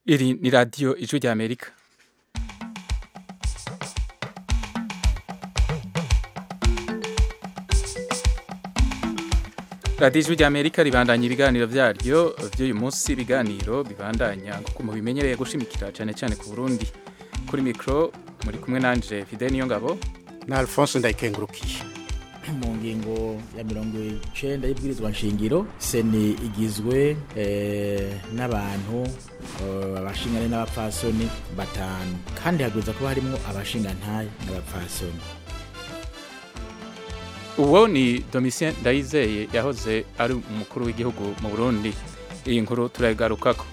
Iri ni radiyo ijwi rya Amerika. radiyo ijwi rya Amerika ribandanya ibiganiro byaryo by'uyu munsi ibiganiro bibandanya nk'uko mubimenyereye gushimikira cyane cyane ku Burundi kuri mikoro muri kumwe nanje Fidel Niyongabo na Alphonse Ndayikengurukiye mu ngingo ya mirongo icenda y'ibwirizwa nshingiro seni igizwe n'abantu abashingane n'abapfasoni batanu kandi hagwiza kuba harimo abashingantahe n'abapfasoni uwo ni Domitien Ndayizeye yahoze ari umukuru w'igihugu mu Burundi iyi nkuru turayigarukako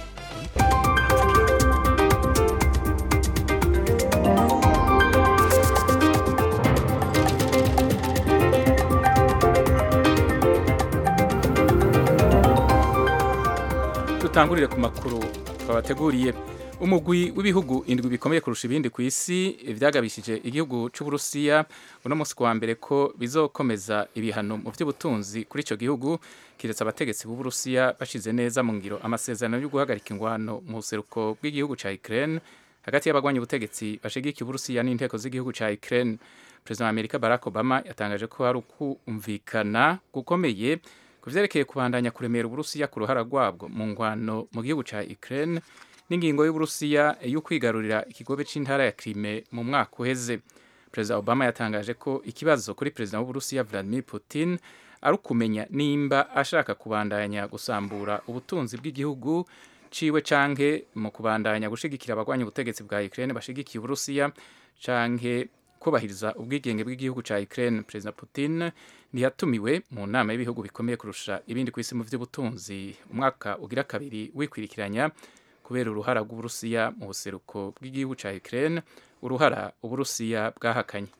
dutangurire ku makuru twabateguriye umugwi w'ibihugu indwi bikomeye kurusha ibindi ku isi vyagabishije igihugu c'uburusiya uno musi wa mbere ko bizokomeza ibihano mu vy'ubutunzi kuri ico gihugu kiretse abategetsi b'uburusiya bashize neza mu ngiro amasezerano yo guhagarika ingwano mu buseruko bw'igihugu ca Ukraine hagati y'abagwanya ubutegetsi bashigikiye uburusiya n'inteko z'igihugu ca Ukraine perezida wa Amerika Barack Obama yatangaje ko hari ukumvikana gukomeye ku vyerekeye kubandanya kuremera uburusiya ku ruhara rwabwo mu ngwano mu gihugu ca Ukraine n'ingingo y'uburusiya yo kwigarurira ikigobe c'intara ya Crimea mu mwaka uheze perezida Obama yatangaje ko ikibazo kuri perezida w'uburusiya Vladimir Putin ari ukumenya nimba ashaka kubandanya gusambura ubutunzi bw'igihugu ciwe canke mu kubandanya gushigikira abagwanya ubutegetsi bwa Ukraine bashigikiye uburusiya canke kubahiriza ubwigenge bw'igihugu ca Ukraine perezida Putin ntiyatumiwe mu nama y'ibihugu bikomeye kurusha ibindi ku isi mu vy'ubutunzi umwaka ugira kabiri wikwirikiranya kubera uruhara rw'uburusiya mu buseruko bw'igihugu ca Ukraine uruhara uburusiya bwahakanye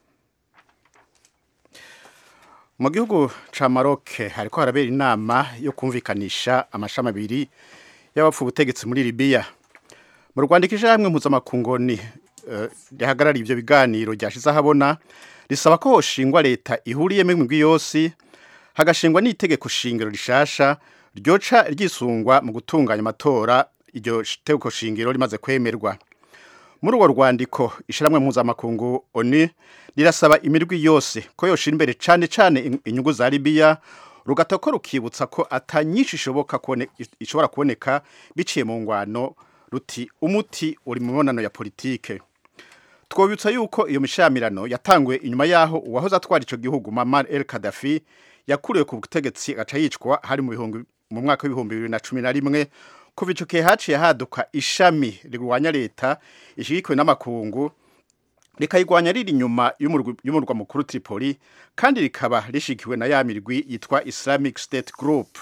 mu gihugu ca Maroc hariko harabera inama yo kumvikanisha amashami abiri y'abapfu ubutegetsi muri Libya mu Rwanda hamwe mpuzamakungoni rihagarariye ivyo biganiro ryashize ahabona risaba ko hoshingwa leta ihuriyemo imigwi yose hagashingwa n'itegeko shingiro rishasha ryoca ryisungwa mu gutunganya amatora iryo tegeko shingiro rimaze kwemerwa muri urwo rwandiko ishiramwe mpuzamakungu ONU rirasaba imirwi yose ko yoshira imbere cane cane inyungu za Libya rugatako rukibutsa ko atanyinshi ishoboka ishobora kuboneka biciye mu ngwano ruti umuti uri mu mibonano ya politike twobutsa yuko iyo mishamirano yatanguye inyuma yaho uwahoze atwara ico gihugu Muammar el Gaddafi yakuriwe ku butegetsi agaca yicwa hari mu bihumbi mu mwaka w'ibihumbi bibiri na cumi na rimwe kuva ico gihe haciye haduka ishami rigwanya leta ishigikiwe n'amakungu rikayigwanya riri inyuma y'umurwa mukuru Tripoli kandi rikaba rishigikiwe na ya mirwi yitwa Islamic State Group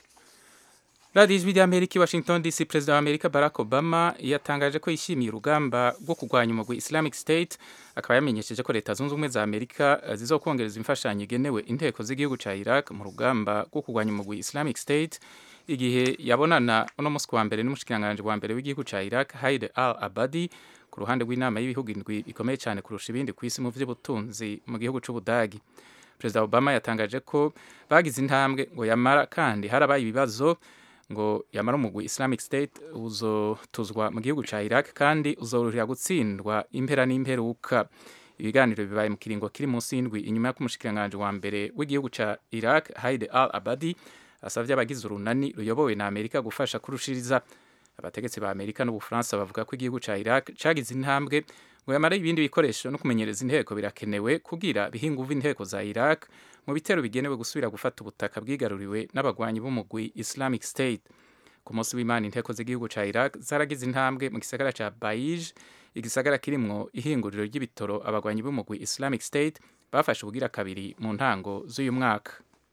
radiyo ijwi rya amerika i washington dc perezida wa amerika barack obama yatangaje ko yishimiye urugamba rwo kurwanya umugwi islamic state akaba yamenyesheje ko leta zunze ubumwe za amerika zizokongereza imfashanyo igenewe inteko z'igihugu ca iraq mu rugamba rwo kurwanya umugwi islamic state igihe yabonana uno musi wa mbere n'umushikiranganji wa mbere w'igihugu ca iraq haide al abadi ku ruhande rw'inama y'ibihugu indwi bikomeye cyane kurusha ibindi ku isi mu vy'ubutunzi mu gihugu c'ubudagi perezida obama yatangaje ko bagize intambwe ngo yamara kandi harabaye ibibazo ngo yamara umugwi Islamic State uzotuzwa mu gihugu ca Iraq kandi uzorohera gutsindwa impera n'imperuka ibiganiro bibaye mu kiringo kiri munsi y'indwi inyuma yo kumushikiranganje wa mbere w'igihugu ca Iraq Haide al Abadi asavye abagize urunani ruyobowe na Amerika gufasha kurushiriza abategetsi ba Amerika n'Ubufaransa bavuga ko igihugu ca Iraq cagize intambwe ngo yamara ibindi bikoresho no kumenyereza inteko birakenewe kugira bihinguva inteko za Iraq mu bitero bigenewe gusubira gufata ubutaka bwigaruriwe n'abagwanyi b'umugwi Islamic State ku munsi w'Imana inteko z'igihugu ca Iraq zaragize intambwe mu gisagara ca Baij igisagara kirimwo ihinguriro ry'ibitoro abagwanyi b'umugwi Islamic State bafashe ubugira kabiri mu ntango z'uyu mwaka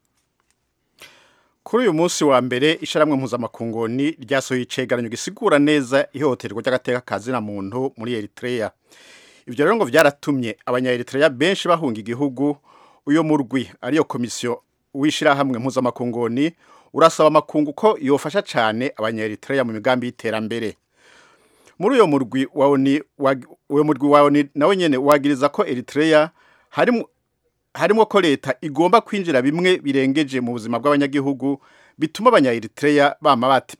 kuri uyu munsi wa mbere isharamwe mpuzamakungoni ryasohoye icegeranyo gisigura neza ihohoterwa ry'agateka kazina muntu muri Eritrea ivyo rero ngo vyaratumye abanya Eritrea benshi bahunga igihugu uyo murwi ariyo komisiyo w'ishirahamwe mpuzamakungoni urasaba amakungu ko yofasha cane abanya Eritrea mu migambi y'iterambere muri uyo murwi waoni uyo murwi waoni nawe nyene wagiriza ko Eritrea harimo harimo ko leta igomba kwinjira bimwe birengeje mu buzima bw'abanyagihugu bituma abanya Eritrea bama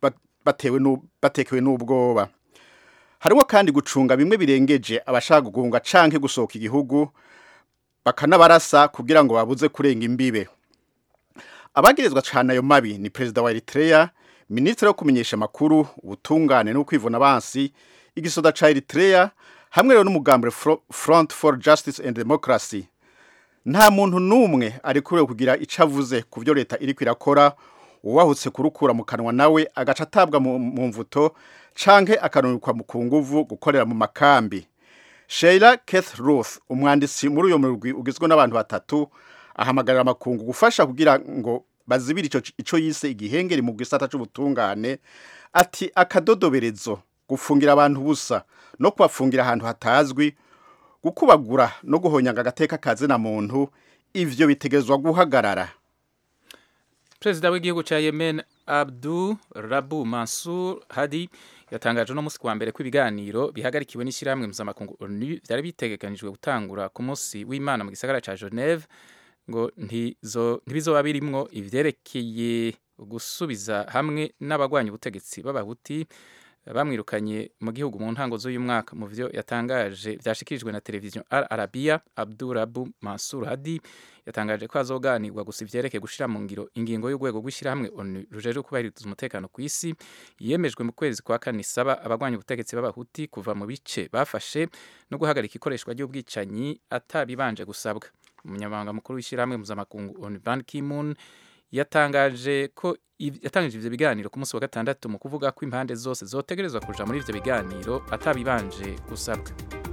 batewe nu- batekewe n'ubwoba harimo kandi gucunga bimwe birengeje abashaka gugunga canke gusohoka igihugu bakanabarasa kugira ngo babuze kurenga imbibe abagirizwa cyane ayo mabi ni perezida wa Eritrea minisitiri wo kumenyesha amakuru ubutungane no kwivuna abansi igisoda ca Eritrea hamwe rero n'umugambwe Fro- Front for Justice and Democracy nta muntu n'umwe ari kuriwe kugira icyo avuze ku byo leta iri kwirakora uwahutse kurukura mu kanwa nawe agaca atabwa mu mu mvuto canke akanurikwa mu ku nguvu gukorera mu makambi Sheila Keith Ruth umwanditsi muri uyo murwi ugizwe n'abantu batatu ahamagarira amakungu gufasha kugira ngo bazibire ico ico yise igihengeri mu gisata c'ubutungane ati akadodoberezo gufungira abantu busa no kubafungira ahantu hatazwi gukubagura no guhonyanga agateka kazina muntu ivyo bitegerezwa guhagarara perezida w'igihugu cya yemen abdu rabu mansur hadi yatangaje no munsi wa mbere ko ibiganiro bihagarikiwe n'ishyirahamwe mpuzamakungu onu byari bitegekanijwe gutangura ku munsi w'imana mu gisagara cya geneve ngo ntizo- ntibizoba birimwo ivyerekeye gusubiza hamwe n'abagwanya ubutegetsi b'abahuti bamwirukanye mu gihugu mu ntango z'uyu mwaka mu vyo yatangaje vyashikirijwe na televiziyo Al Arabiya Abdurabu Mansur Hadi yatangaje ko hazoganirwa gusa ivyerekeye gushira mu ngiro ingingo y'urwego rw'ishyirahamwe ONU rujejwe kubahiriza umutekano ku isi yemejwe mu kwezi kwa kane isaba abagwanya ubutegetsi b'abahuti kuva mu bice bafashe no guhagarika ikoreshwa ry'ubwicanyi atabibanje gusabwa umunyamabanga mukuru w'ishyirahamwe mpuzamakungu ONU Ban Ki-moon yatangaje ko iv- yatangije ivyo biganiro ku munsi wa gatandatu mu kuvuga ko impande zose zotegerezwa kuja muri ivyo biganiro atabibanje gusabwa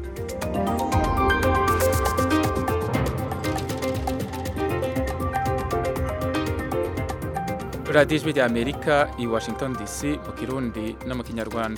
radiyo ijwi rya amerika i washington dc mu kirundi no mu kinyarwanda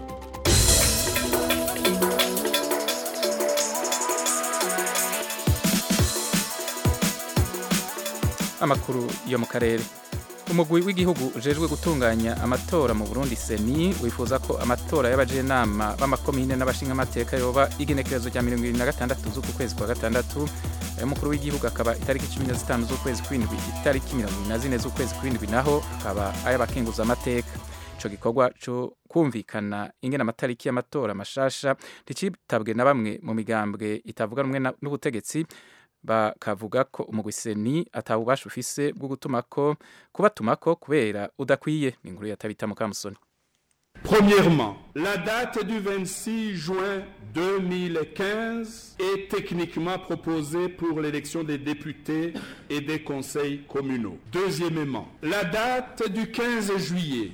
amakuru yo mu karere umugwi w'igihugu ujejwe gutunganya amatora mu burundi seni wifuza ko amatora y'abajenama b'amakomine n'abashingamateka yoba igenekerezo rya mirongo irindwi na gatandatu z'uku kwezi kwa gatandatu ay'umukuru w'igihugu akaba itariki cumi na zitanu z'ukwezi kw'indwi itariki mirongo irindwi na zine z'ukwezi kw'indwi naho akaba ay'abakenguza amateka ico gikorwa co kumvikana ingene amatariki y'amatora mashasha nticyitabwe na bamwe mu migambwe itavuga rumwe na- n'ubutegetsi bakavuga ko umugwiseni atabubasha ufise bwo gutumako kubatumako kubera udakwiye ni inkuru yatabita mukamusoni Premièrement, la date du 26 juin 2015 est techniquement proposée pour l'élection des députés et des conseils communaux. Deuxièmement, la date du 15 juillet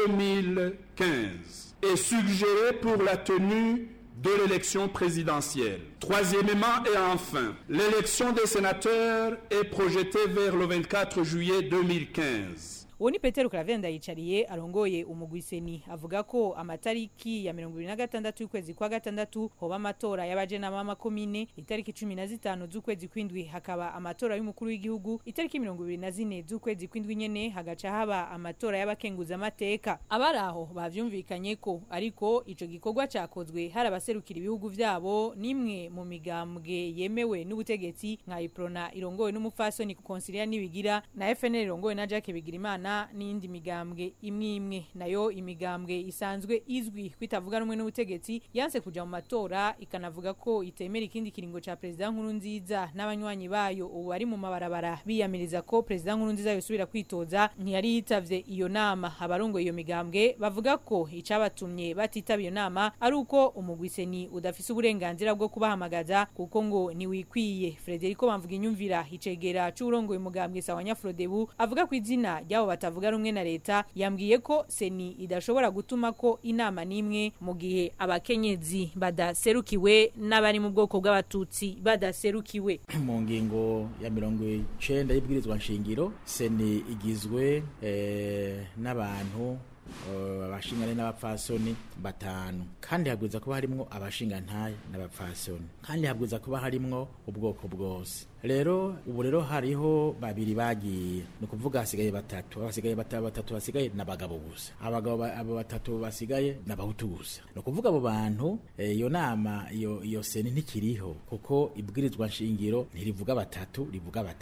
2015 est suggérée pour la tenue de l'élection présidentielle. Troisièmement et enfin, l'élection des sénateurs est projetée vers le 24 juillet 2015. uwo ni petero karavenda ndayicariye arongoye umugwiseni avuga ko amatariki ya mirongo ibiri na gatandatu y'ukwezi kwa gatandatu hoba amatora y'abajenama b'amakomine itariki cumi na zitanu z'ukwezi kw'indwi hakaba amatora y'umukuru w'igihugu itariki mirongo ibiri na zine z'ukwezi kw'indwi nyene hagaca haba amatora y'abakenguzamateka abari aho bavyumvikanye ko ariko ico gikorwa cakozwe hari abaserukira ibihugu vyabo n'imwe mu migambwe yemewe n'ubutegetsi nka iprona irongowe n'umupfasoni konsilia nibigira na FNL irongowe na Jacques Bigirimana n'indi migambwe imwe imwe nayo imigambwe isanzwe izwi kwitavuga rumwe n'ubutegetsi yanse kuja mu matora ikanavuga ko itemera ikindi kiringo ca president nkuru nziza n'abanywanyi bayo ubu ari mu mabarabara biyamiriza ko president nkuru nziza yosubira kwitoza ntiyari yitavye iyo nama abarongoye iyo migambwe bavuga ko icabatumye batitaba iyo nama ari uko umugwiseni udafise uburenganzira bwo kubahamagaza kuko ngo niwikwiye Frederico bamvuga inyumvira icegera c'urongoye umugambwe sawa Nyafrodebu avuga ku izina ryabo batavuga rumwe na leta yambwiye ko seni idashobora gutuma ko inama n'imwe mu gihe abakenyezi badaserukiwe n'abari mu bwoko bw'abatutsi badaserukiwe mu ngingo ya mirongo icenda y'ibwirizwa nshingiro seni igizwe eh, n'abantu eh, abashingane n'abapfasoni batanu kandi habwiza kuba harimwo abashingantahe n'abapfasoni kandi habwiza kuba harimwo ubwoko bwose rero ubu rero hariho babiri bagiye ni ukuvuga hasigaye batatu abasigaye bata- batatu basigaye n'abagabo gusa abagabo ba- abo batatu basigaye n'abahutu gusa ni ukuvuga abo bantu eh, iyo nama iyo iyo seni ntikiriho kuko ibwirizwa nshingiro ntirivuga batatu rivuga batanu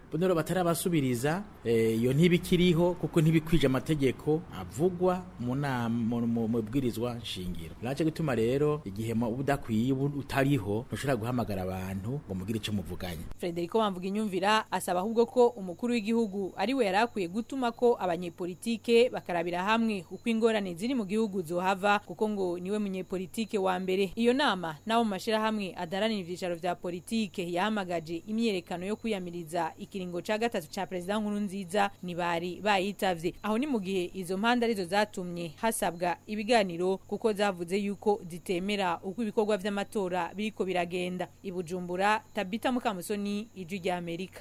bonero batarabasubiriza eh, iyo ntibikiriho kuko ntibikwije amategeko avugwa mu nama mu- mu mu bwirizwa nshingiro naco gituma rero igihe mu- udakwiye ubu utariho ntushobora guhamagara abantu ngo mugire ico muvuganye Frederico Bamvuga inyumvira asaba ahubwo ko umukuru w'igihugu ari we yarakwiye gutuma ko abanyepolitike bakarabira hamwe uko ingorane ziri mu gihugu zohava kuko ngo niwe munyepolitike wa mbere iyo nama nabo mu mashirahamwe adaranira ivyicaro vya politike yahamagaje imyerekano yo kwiyamiriza ikiringo ca gatatu ca perezida nkuru nziza ntibari bayitavye aho ni mu gihe izo mpande arizo zatumye hasabwa ibiganiro kuko zavuze yuko zitemera uko ibikorwa vy'amatora biriko biragenda i Bujumbura Tabita Mukamusoni ijwi rya Amerika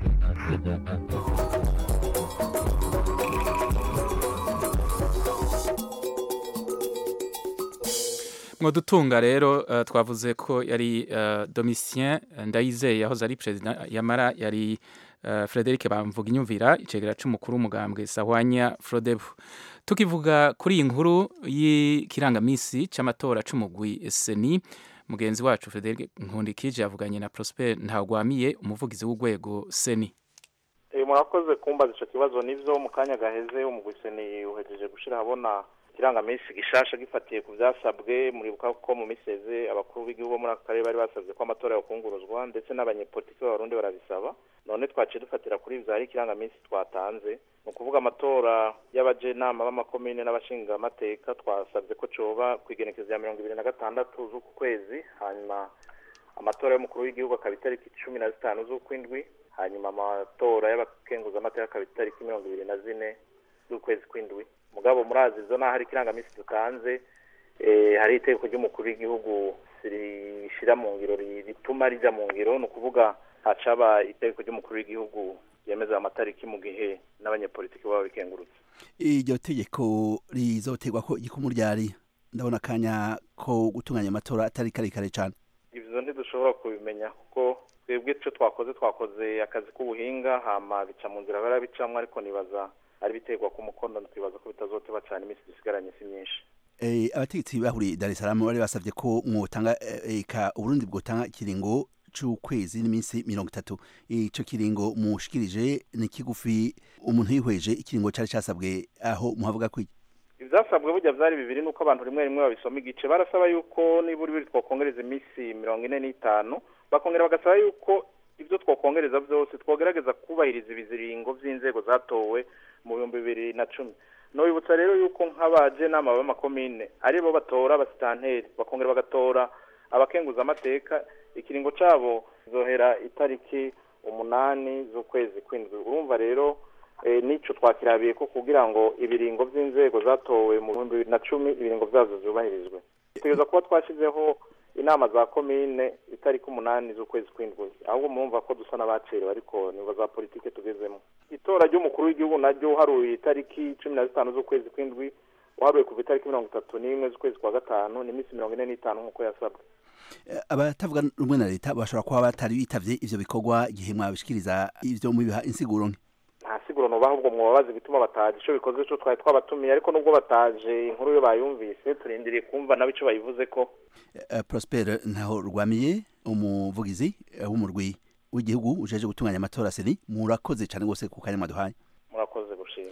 mwodutunga rero uh, twavuze ko yari uh, Domitien Ndayizeye yahoze ari president yamara yari uh, Frederic Bamvuga inyumvira icegera c'umukuru w'umugambwe Sahwanya Frodebu tukivuga kuri iyi nkuru y'ikirangamisi c'amatora c'umugwi Seni mugenzi wacu Frederic Nkundikije yavuganye na Prosper Ntagwamiye umuvugizi w'urwego Seni Eh, murakoze kumbaza ico kibazo nivyo mu kanya gaheze umugwiseni uhejeje gushira habona ikirangamisi gishasha gifatiye ku vyasabwe muribuka ko mu miseze abakuru b'igihugu bo muri aka karere bari basabye ko amatora yokunguruzwa ndetse n'abanyepolitiki b'abarundi barabisaba none twaciye dufatira kuri ivyo hari ikirangamisi twatanze ni ukuvuga amatora y'abajenama b'amakomine n'abashingamateka twasabye ko coba kw'igenekezo ya mirongo ibiri na gatandatu z'uku kwezi hanyuma amatora y'umukuru w'igihugu akaba itariki cumi na zitanu z'ukwindwi hanyuma amatora y'abakenguzamateka akaba itariki mirongo ibiri na zine z'ukwezi kw'indwi mugabo murazi izo naho hari ikirangamisi dutanze eh, hari itegeko ry'umukuru w'igihugu rishira mu ngiro ri- rituma rija mu ngiro ni ukuvuga hacaba itegeko ry'umukuru w'igihugu ryemeza amatariki mu gihe n'abanyepolitiki baba bikengurutse iryo tegeko rizotegwa ko igikumu ryari ndabona akanya ko gutunganya amatora atari karekare cyane ivyo ntidushobora kubimenya kuko twebwe ico twakoze twakoze akazi k'ubuhinga hama bica mu nzira barabicamwo ariko nibaza ari biterwa ku mukono twibaza ko bitazoteba cane imisi dusigaranye si myinshi Eh, abategetsi bahuriye Dar es Salaam bari basavye ko mwotanga eh, eka Uburundi bwotanga ikiringo c'ukwezi n'iminsi mirongo itatu ico kiringo mushikirije ni kigufi umuntu yihweje ikiringo cari casabwe aho muhavuga ko iki? ivyasabwe burya vyari bibiri nuko abantu rimwe rimwe babisoma igice barasaba yuko nibura ibiri twokongereza imisi mirongo ine n'itanu bakongera bagasaba yuko ivyo twokongereza vyose twogerageza kubahiriza ibiziringo vy'inzego zatowe mu bihumbi bibiri na cumi nobibutsa rero yuko nk'abajenama b'amakomine aribo batora abasitanteri bakongera bagatora abakenguzamateka ikiringo cabo zohera itariki umunani z'ukwezi kw'indwi urumva rero eh, nico twakirabiye ko kugira ngo ibiringo vy'inzego zatowe mu bihumbi bibiri na cumi ibiringo vyazo zubahirizwe tugeza kuba twashizeho inama za komine itariki umunani z'ukwezi kw'indwi ahubwo murumva ko dusa n'abacerewe ariko nibo za politike tugezemo itora ry'umukuru w'igihugu naryo uharuye itariki cumi na zitanu z'ukwezi kw'indwi uharuye kuva itariki mirongo itatu n'imwe z'ukwezi kwa gatanu ni iminsi mirongo ine n'itanu nk'uko yasabwe Eh, abatavuga rumwe na leta bashobora kuba batari bitavye ivyo bikorwa igihe mwabishikiriza ivyo mubiha insiguro nke nta siguro nubaha ahubwo mwobabaza igituma bataje ico bikoze co twari twabatumiye ariko nubwo bataje inkuru yo bayumvise turindiriye kumva nabo ico bayivuze ko Eh, Prosper ntaho rwamiye umuvugizi eh, w'umurwi w'igihugu ujeje gutunganya amatora seni murakoze cyane gose ku kanya mwaduhaye murakoze gushima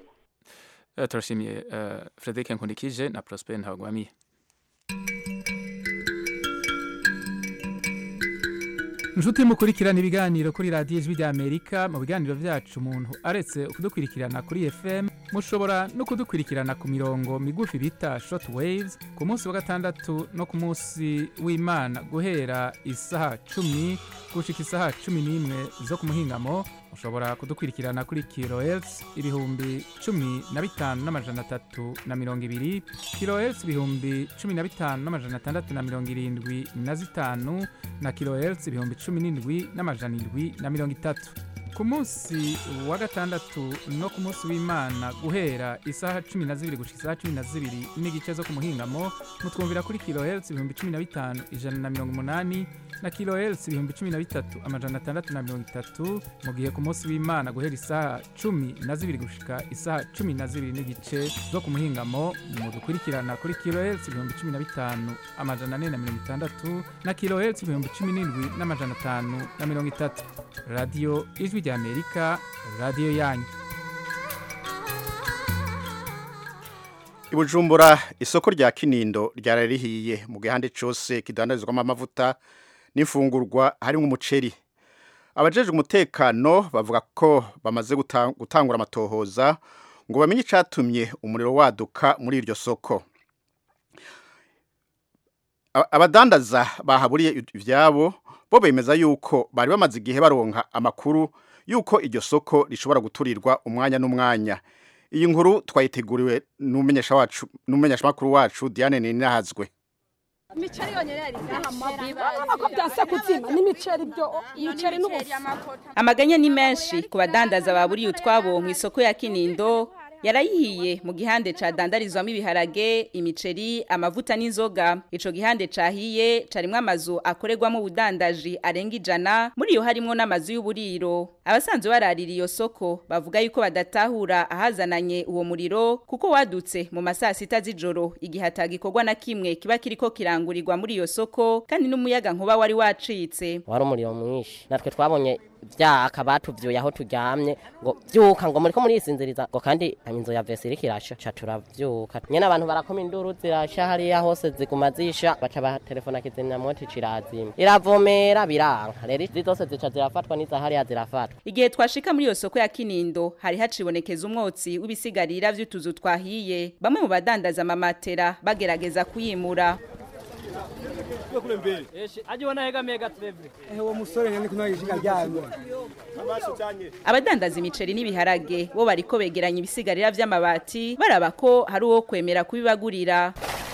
uh, turashimiye uh, Frederic Nkundikije na Prosper Ntagwamiye Nshuti mukurikirana ibiganiro kuri radiyo ijwi rya Amerika mu biganiro vyacu umuntu aretse kudukurikirana kuri FM mushobora no kudukurikirana ku mirongo migufi bita short waves ku munsi wa gatandatu no ku munsi w'Imana guhera isaha cumi gushika isaha cumi n'imwe zo ku muhingamo mushobora kudukurikirana kuri kilohertz ibihumbi cumi na bitanu n'amajana atatu na mirongo ibiri kilohertz ibihumbi cumi na bitanu n'amajana atandatu na mirongo irindwi na zitanu na kilohertz ibihumbi cumi n'indwi n'amajana indwi na mirongo itatu ku munsi wa gatandatu no ku munsi w'imana guhera isaha cumi na zibiri gushika isaha cumi na zibiri n'igice zo ku muhingamo mutwumvira kuri kilohertz ibihumbi cumi na bitanu ijana na mirongo umunani na kilohertz ibihumbi cumi na bitatu amajana atandatu na mirongo itatu mu gihe ku munsi w'imana guhera isaha cumi na zibiri gushika isaha cumi na zibiri n'igice zo ku muhingamo mudukurikirana kuri kilohertz ibihumbi cumi na bitanu amajana ane na mirongo itandatu na kilohertz ibihumbi cumi n'indwi n'amajana atanu na mirongo itatu radiyo ijwi rya rya amerika radiyo yanyu i bujumbura isoko rya kinindo ryari rihiye mu gihande cyose kidandarizwamo amavuta n'imfungurwa harimo umuceri abajejwe umutekano bavuga ko bamaze guta- gutangura amatohoza ngo bamenye icyatumye umuriro waduka muri iryo soko Aba- abadandaza bahaburiye ivyabo bo bemeza yuko bari bamaze igihe baronka amakuru yuko iryo soko rishobora guturirwa umwanya n'umwanya iyi nkuru twayiteguriwe n'umumenyesha wacu n'umumenyesha makuru wacu Diane Ninahazwe imiceri yonyene yari ko byanse kuzima n'imiceri byo imiceri n'ubufu amaganya ni menshi ku badandaza baburiye utwabo mu isoko ya kinindo yarayihiye mu gihande cadandarizwamo ibiharage imiceri amavuta n'inzoga ico gihande cahiye carimwo amazu akorerwamo ubudandaji arenga ijana muri iyo harimwo n'amazu y'uburiro abasanzwe bararira iyo soko bavuga yuko badatahura ahazananye uwo muriro kuko wadutse mu masaa sita z'ijoro igihe atagikorwa na kimwe kiba kiriko kirangurirwa muri iyo soko kandi n'umuyaga nkuba wari wacitse wari umuriro mwinshi natwe twabonye vyaka batuvyuye aho turyamye ngo vyuka ngo muriko murisinziriza ngo kandi inzu ya vesi iriko irasha ca turavyuka nyene abantu barakoma induru zirasha hariya hose ziguma zisha baca batelefona kizimyamwoto cirazima iravomera biranka rero izi zose zica zirafatwa n'iza hariya zirafatwa igihe twashika muri iyo soko ya kinindo hari hacibonekeza umwotsi w'ibisigarira vy'utuzu twahiye bamwe mu badandaza amamatera bagerageza kuyimura uwo musore nyine kunaga ishinga ryanyu abadandaza imiceri n'ibiharage bo bariko begeranya ibisigarira vy'amabati baraba ko hari uwo kwemera kubibagurira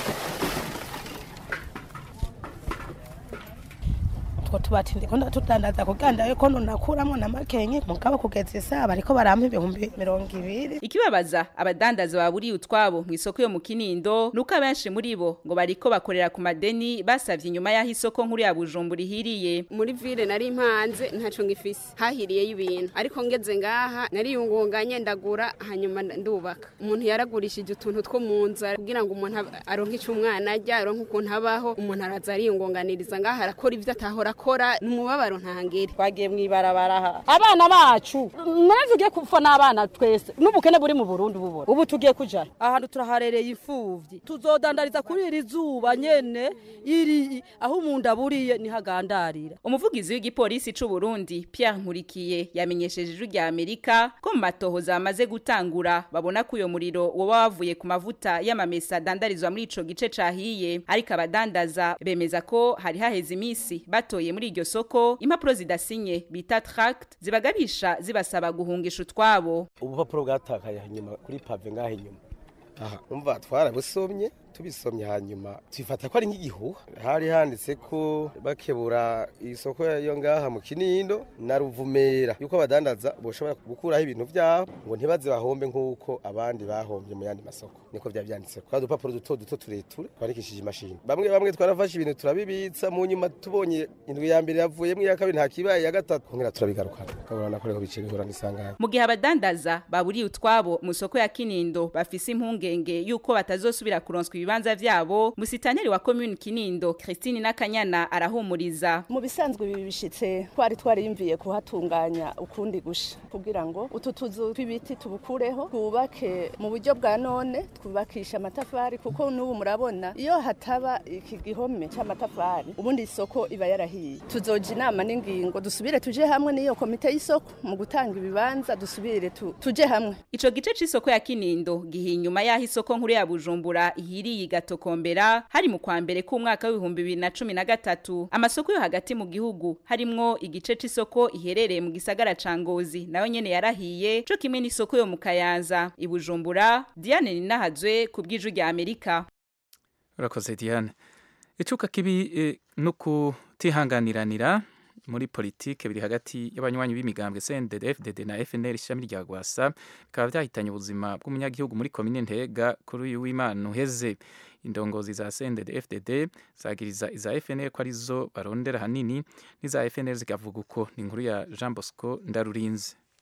utwo tubati ndiko ndatudandaza kuganda yuko nunakuramo na makenke mugabo kugeza isaha bariko barampa ibihumbi mirongo ibiri ikibabaza abadandaza baburiye utwabo mu isoko yo mu kinindo nuko abenshi muri bo ngo bariko bakorera ku madeni basavye inyuma y'aho isoko nkuru ya bujumbura ihiriye muri ville nari impanze ntaco ngifise hahiriyeyo ibintu ariko ngeze ngaha nariyungunganye ndagura hanyuma ndubaka umuntu yaragurishije utuntu two mu nzara kugira ngo umuntu ab- aronke ico umwana arya aronke ukuntu abaho umuntu araza ariyungunganiriza ngaha arakora ivyo atahora akora ni umubabaro ntangere twagiye mw'ibarabara aha abana bacu nawe tugiye kupfa n'abana twese n'ubukene buri mu burundi bubona ubu tugiye kuja ahantu turaharereye imfuvyi tuzodandariza kuri iri zuba nyene iri aho umuntu aburiye nihagandarira umuvugizi w'igipolisi c'u Burundi Pierre Nkurikiye yamenyesheje ijwi rya Amerika ko mu matohoza bamaze gutangura babona ko uyo muriro woba wavuye ku mavuta y'amamesa adandarizwa muri ico gice cahiye ariko abadandaza bemeza ko hari haheze imisi batoye muri iryo soko impapuro zidasinye bita tract zibagabisha zibasaba guhungisha utwabo ubupapuro bwatakaye inyuma kuri pave ngaho inyuma aha umva twarabusomye tubisomye hanyuma twifata ko ari nk'igihuha hari handitse ko bakebura isoko yo ngaha mu kinindo na ruvumera yuko abadandaza boshobora gukuraho ibintu byabo ngo ntibaze bahombe nk'uko abandi bahombye mu yandi masoko niko byaba byanditse ko udupapuro duto duto tureture twandikishije imashini bamwe bamwe twarafashe ibintu turabibitsa mu nyuma tubonye indwi ya mbere yavuyemo iya kabiri nta kibaye iya gatatu kongera turabigarukana ukabona nako rero bice bihura n'isanganya mu gihe abadandaza baburiye utwabo mu soko ya kinindo bafise impungenge yuko batazosubira kuronswa ibibanza vyabo musitaneri wa commune kinindo Christine Nakanyana arahumuriza mu bisanzwe ibi bishitse twari twariyumviye kuhatunganya ukundi gusha kugira ngo utu tuzu tw'ibiti tubukureho twubake mu buryo bwa none twubakisha amatafari kuko n'ubu murabona iyo hataba iki gihome cy'amatafari ubundi isoko iba yarahiye tuzoja inama n'ingingo dusubire tuje hamwe n'iyo komite y'isoko mu gutanga ibibanza dusubire tu, tuje hamwe ico gice c'isoko ya kinindo gihiye inyuma y'aho isoko nkuru ya bujumbura ihiriye igatokombera hari mu kwa mbere k'umwaka w'ibihumbi bibiri na cumi na gatatu amasoko yo hagati mu gihugu harimwo igice c'isoko iherereye mu gisagara ca ngozi nayo nyene yarahiye co kimwe n'isoko yo mu kayanza i bujumbura diane ninahazwe ku bw'ijwi rya amerika urakoze diane icuka kibi eh, no kutihanganiranira muri politike biri hagati y'abanywanyi b'imigambwe CNDD FDD na FNL ishami rya Gwasa bikaba byahitanye ubuzima bw'umunyagihugu muri komine Ntega kuri uyu w'Imana uheze indongozi za CNDD FDD zagiriza iza FNL ko arizo barondera hanini n'iza FNL zikavuga uko ni inkuru ya Jean Bosco Ndarurinze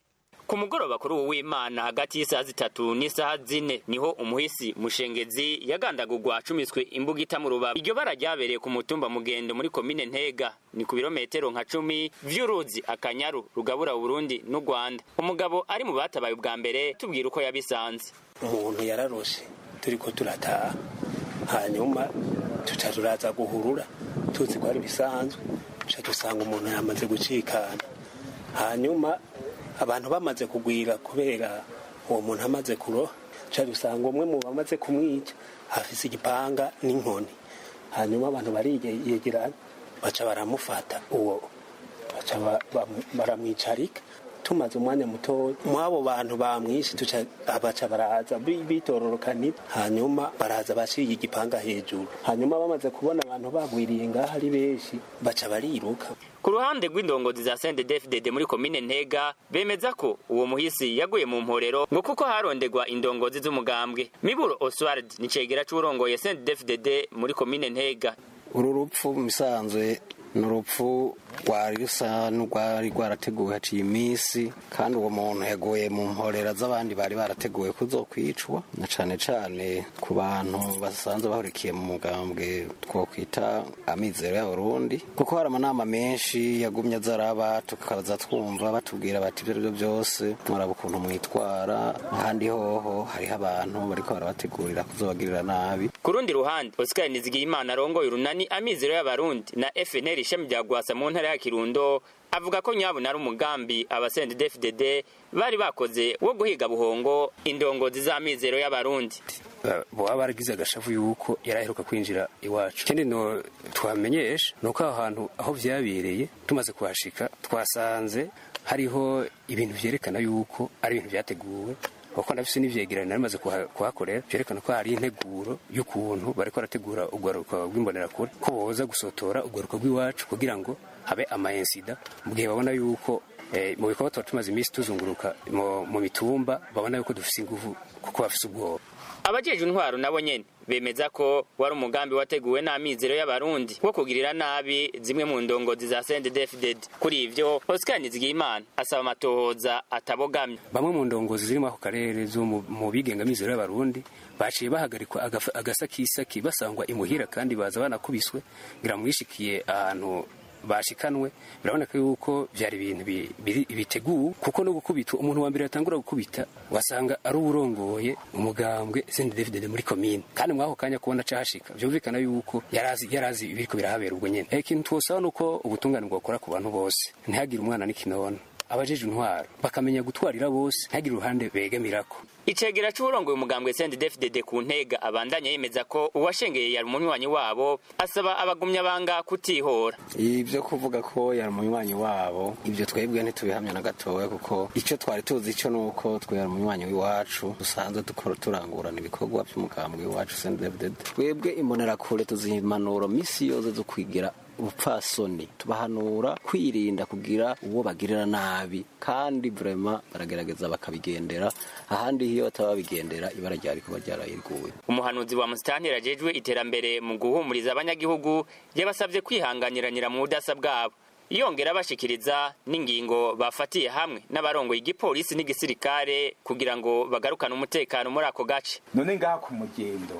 ku mugoroba kuri uwo w'imana hagati y'isaha zitatu n'isaha zine niho umuhisi mushengezi yagandagurwa acumiswe imbugita mu rubavu iryo bara ryabereye ku mutumba mugendo muri komine ntega ni ku birometero nka cumi vy'uruzi akanyaru rugabura uburundi n'u rwanda umugabo ari mu batabaye ubwa mbere tubwira uko yabisanze umuntu yararoshe turiko turataha hanyuma tuca turaza guhurura tuzi ko ari bisanzwe tuca dusanga umuntu yamaze gucikana hanyuma abantu bamaze kugwira kubera uwo muntu amaze kuroha tuca dusanga umwe mu bamaze kumwica afise igipanga n'inkoni hanyuma abantu bariyegeranya baca baramufata uwo baca ba- ba- baramwicarika tumaze umwanya mutoya mw'abo bantu bamwishe tuca baca baraza bi- bitororokanira hanyuma baraza bashiye igipanga hejuru hanyuma bamaze kubona abantu bagwiriye ngaho ari benshi baca bariruka ku ruhande rw'indongozi za CNDD-FDD muri komine Ntega bemeza ko uwo muhisi yaguye mu mporero ngo kuko harondegwa indongozi z'umugambwe Miburo Oswald ni cegera c'urongoye CNDD-FDD muri komine Ntega uru rupfu musanzwe ni urupfu rwari rusa n'urwari rwarateguwe haciye iminsi kandi uwo muntu yaguye mu mporera z'abandi bari barateguwe kuzokwicwa na cane cane ku bantu basanzwe bahurikiye mu mugambwe twokwita amizero y'abarundi kuko hari amanama menshi yagumye azaraba tukaza twumva batubwira bati ibyo aribyo byose mwaraba ukuntu mwitwara ahandi hoho hariho abantu bariko barabategurira kuzobagirira nabi ku rundi ruhande Oscar Nizigiyimana arongoye urunani amizero y'abarundi na FNL ishami rya Gwasa mu ntara ya Kirundo avuga ko nyabo nari umugambi aba CNDD-FDD bari bakoze wo guhiga buhongo indongozi z'amizero y'abarundi baba baragize agashavu yuko yaraheruka kwinjira iwacu ikindi no twamenyesha ni uko aho hantu aho vyabereye tumaze kuhashika twasanze hariho ibintu vyerekana yuko ari ibintu vyateguwe kuko ndafise n'ivyegeranyo nari maze kuha- kuhakorera vyerekana ko hari integuro y'ukuntu bariko barategura urwaruka rw'imbonerakure ko boza gusotora urwaruka rw'iwacu kugira ngo habe amaensida mu gihe babona yuko eh, mu bikorwa tuba tumaze iminsi tuzunguruka mu mu mitumba babona yuko dufise inguvu kuko bafise ubwoba abajejwe intwaro nabo nyene bemeza ko wari umugambi wateguwe n'amizero y'abarundi wo kugirira nabi zimwe mu ndongozi za CNDD-FDD kuri ivyo Oscar Nizigiyimana asaba amatohoza atabogamye bamwe mu ndongozi zirimo ako karere zo mu- mu bigengamizero y'abarundi baciye bahagarikwa agafa- agasakisaki basangwa imuhira kandi baza banakubiswe ngira mwishikiye ahantu bashikanwe biraboneka yuko vyari ibintu bi- biri- biteguwe kuko no gukubitwa umuntu wa mbere yatangura gukubita wasanga ari uwurongoye umugambwe CNDD-FDD muri komine kandi mwako kanya kubona cahashika vyumvikana yuko yarazi yarazi ibiriko birahabera ubwo nyene Eh, ikintu twosaba nuko ubutungane bwokora ku bantu bose ntihagire umwana n'ikinono abajejwe intwaro bakamenya gutwarira bose ntihagire uruhande begamirako icegera c'uwurongoye umugambwe CNDD-FDD ku ntega abandanya yemeza ko uwashengeye yari umunywanyi wabo asaba abagumya banga kutihora ibyo kuvuga ko yari umunywanyi wabo ibyo twebwe ntitubihamya na gatoya kuko icyo twari tuzi cyo ni uko twe yari umunywanyi w'iwacu dusanzwe dukora turangurana ibikorwa by'umugambwe w'iwacu sendebded twebwe imbonerakure tuzimanuro misi yose zo kwigira ubupfasoni tubahanura kwirinda kugira uwo bagirira nabi kandi vrema baragerageza bakabigendera ahandi iyo bataba babigendera ibara ryari kuba ryarayiriguye umuhanuzi wa musitanteri ajejwe iterambere mu guhumuriza abanyagihugu yabasabye kwihanganiranira mu budasa bwabo yongera bashikiriza n'ingingo bafatiye hamwe n'abarongoye igipolisi n'igisirikare kugira ngo bagarukane umutekano muri ako gace none ngaha ku mugendo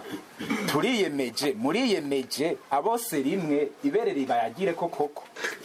turiyemeje muriyemeje abose rimwe ibere ribayagire ko koko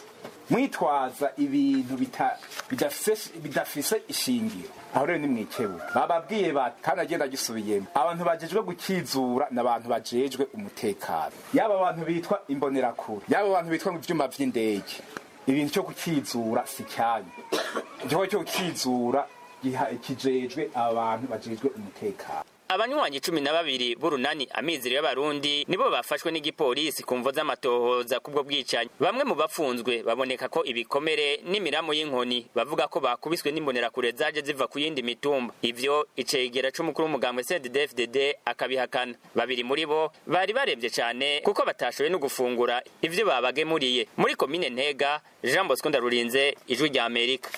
mwitwaza ibintu bita- bidafise bidafise ishingiro aho rero ni mwikebu bababwiye bati kandi agenda agisubiyemo abantu bajejwe gukizura ni abantu bajejwe umutekano yaba abantu bitwa imbonerakure yaba abantu bitwa mu vyuma vy'indege ibintu cyo gukizura si cyanyu igikorwa cyo gukizura giha- kijejwe abantu bajejwe umutekano abanywanyi cumi na babiri b'urunani amizero y'abarundi nibo bafashwe n'igipolisi ku mvo z'amatohoza kubwo bwicanyi bamwe mu bafunzwe baboneka ko ibikomere n'imiramu y'inkoni bavuga ko bakubiswe n'imbonerakure zaje ziva ku yindi mitumba ivyo icegera c'umukuru w'umugambwe CNDD-FDD akabihakana babiri muri bo bari baremvye cane kuko batashoboye no gufungura ivyo babagemuriye muri komine ntega jean bosco ndarurinze ijwi rya amerika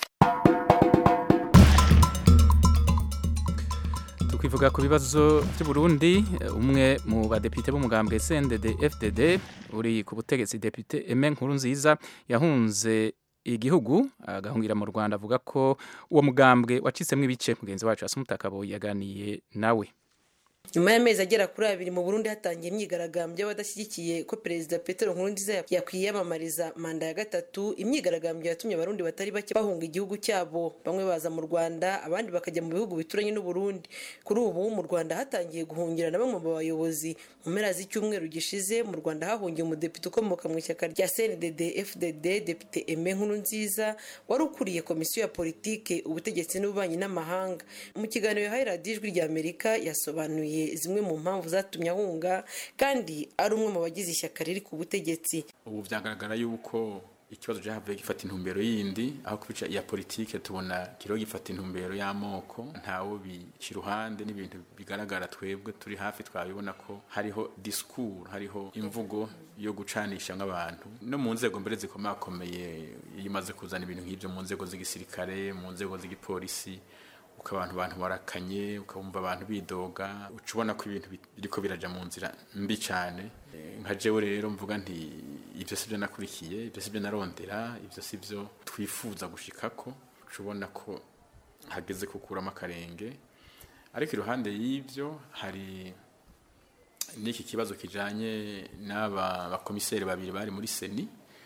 tukwivuga ku bibazo by'u Burundi eh, umwe mu badepite b'umugambwe CNDD FDD uri ku butegetsi depute Aime Nkurunziza yahunze igihugu agahungira mu Rwanda avuga ko uwo mugambwe wacitsemo ibice mugenzi wacu Asumutakaboye yaganiye nawe nyuma y'amezi agera kuri abiri mu burundi hatangiye imyigaragambyo y'abadashyigikiye ko perezida petero nkurunziza yakwiyamamariza manda ya gatatu imyigaragambyo yatumye abarundi batari bake bahunga igihugu cyabo bamwe baza mu rwanda abandi bakajya mu bihugu bituranye n'uburundi kuri ubu mu rwanda hatangiye guhungira na bamwe mu bayobozi mu mpera z'icyumweru gishize mu rwanda hahungiye umudepite ukomoka mu ishyaka rya cndd fdd depite eme nkurunziza wari ukuriye komisiyo ya politike ubutegetsi n'ububanyi n'amahanga mu kiganiro yahaye radiyo ijwi rya amerika yasobanuye zimwe mu mpamvu zatumye ahunga kandi ari umwe mu bagize ishyaka riri ku butegetsi ubu byagaragara yuko ikibazo cyahavuye gifata intumbero yindi aho kubica iya politike tubona kiriho gifata intumbero y'amoko ntawe bica iruhande n'ibintu bigaragara twebwe turi hafi twabibona ko hariho disikuru hariho imvugo yo gucanisha nk'abantu no mu nzego mbere zikomakomeye iyo imaze kuzana ibintu nk'ibyo mu nzego z'igisirikare mu nzego z'igipolisi uko abantu bantu barakanye ukabumva abantu bidoga uca ubona ko ibintu biriko biraja mu nzira mbi cyane nka jewe rero mvuga nti ibyo si byo nakurikiye ibyo si byo narondera ibyo si byo twifuza gushikako uca ubona ko hageze kukuramo akarenge ariko iruhande y'ibyo hari n'iki kibazo kijanye n'aba bakomiseri babiri bari muri seni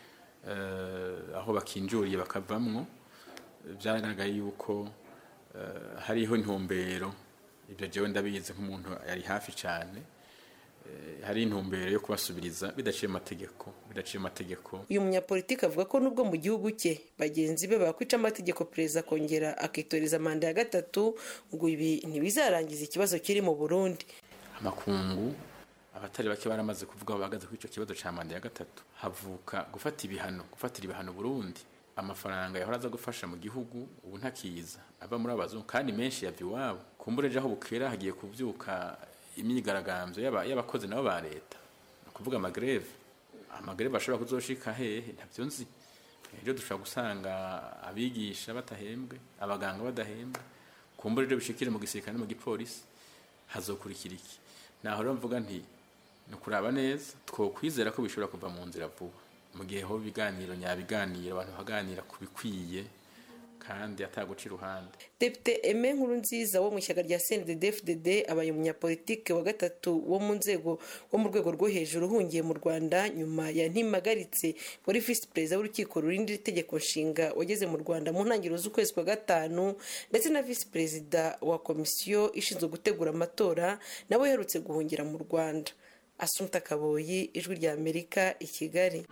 aho bakinjuriye bakavamwo byaragaragaye yuko hariho intumbero ibyo jewe ndabizi nk'umuntu yari hafi cyane hari intumbero yo kubasubiriza bidaciye amategeko bidaciye amategeko uyu munyapolitiki avuga ko nubwo mu gihugu cye bagenzi be bakwica amategeko perezida akongera akitoreza manda ya gatatu ngo ibi ntibizarangiza ikibazo kiri mu burundi amakungu abatari bake baramaze kuvuga bahagaze kuri icyo kibazo cya manda ya gatatu havuka gufata ibihano gufatira ibihano burundi amafaranga yahora aza gufasha mu gihugu ubu ntakiza ava muri abazungu kandi menshi yava iwabo kumbure aho bukera hagiye kubyuka imyigaragambyo y'abakozi nabo ba leta ni ukuvuga amagreve amagreve ashobora kuzoshika hehe ntabyo nzi rero dushobora gusanga abigisha batahembwe abaganga badahembwe kumbure rero bishikire mu gisirikare no mu gipolisi hazokurikira iki naho rero mvuga nti ni ukuraba neza twokwizera ko bishobora kuva mu nzira vuba mu gihe ho ibiganiro nyabiganiro abantu baganira ku bikwiye kandi ataguca iruhande depite eme nkuru nziza wo mu ishyaka rya cndd fdd abaye umunyapolitike wa gatatu wo mu nzego wo mu rwego rwo hejuru uhungiye mu rwanda nyuma ya ntimagaritse wari visi perezida w'urukiko rurinda itegeko nshinga wageze mu rwanda mu ntangiriro z'ukwezi kwa gatanu ndetse na visi perezida wa komisiyo ishinzwe gutegura amatora nawe uherutse guhungira mu rwanda asunta kaboyi ijwi rya amerika i kigali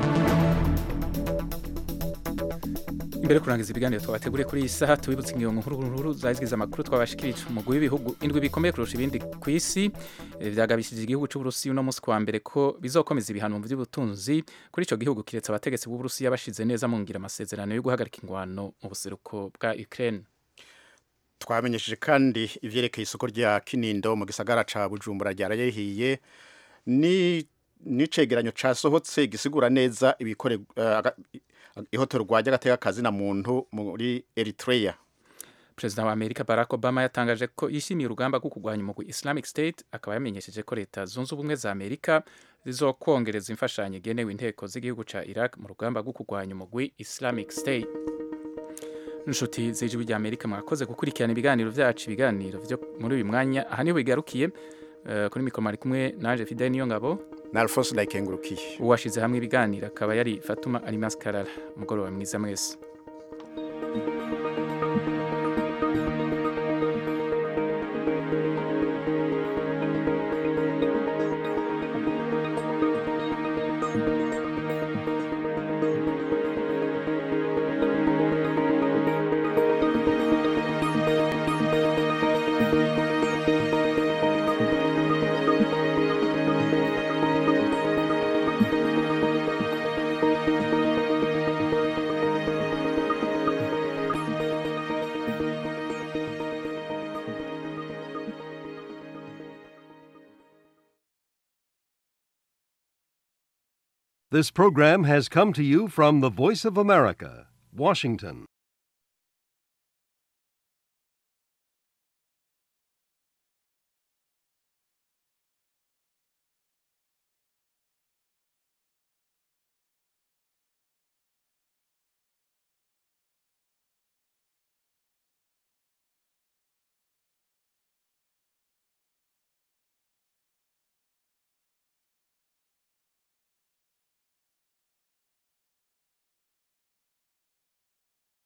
imbere kurangiza ibiganiro twabateguriye kuri iyi saha tubibutse ingingo nkuru zazigize amakuru twabashikirije umugwi w'ibihugu indwi bikomeye kurusha ibindi ku isi byagabishije igihugu cy'uburusiya uno munsi kuwa mbere ko bizokomeza ibihano mu by'ubutunzi kuri icyo gihugu kiretse abategetsi b'uburusiya bashize neza mu ngira amasezerano yo guhagarika ingwano mu buseruko bwa ukraine twamenyesheje kandi ivyerekeye isoko rya kinindo mu gisagara ca bujumbura ryarayehiye ni n'icegeranyo casohotse gisigura neza ibikore uh, ihotorwa ry'agateka kazi na muntu muri Eritrea Perezida wa Amerika Barack Obama yatangaje ko yishimiye urugamba rwo kurwanya umugwi Islamic State akaba yamenyesheje ko leta zunze ubumwe za Amerika zizokongereza imfashanyo igenewe inteko z'igihugu ca Iraq mu rugamba rwo kurwanya umugwi Islamic State inshuti z'ijwi rya Amerika mwakoze gukurikirana ibiganiro vyacu ibiganiro vyo muri uyu mwanya aha niho bigarukiye uh, kuri mikoro mari kumwe naje Fidel niyo ngabo na Alphonse Ndayikengurukiye uwashize hamwe ibiganiro akaba yari Fatuma Alimas Karara umugoroba mwiza mwese This program has come to you from the Voice of America, Washington.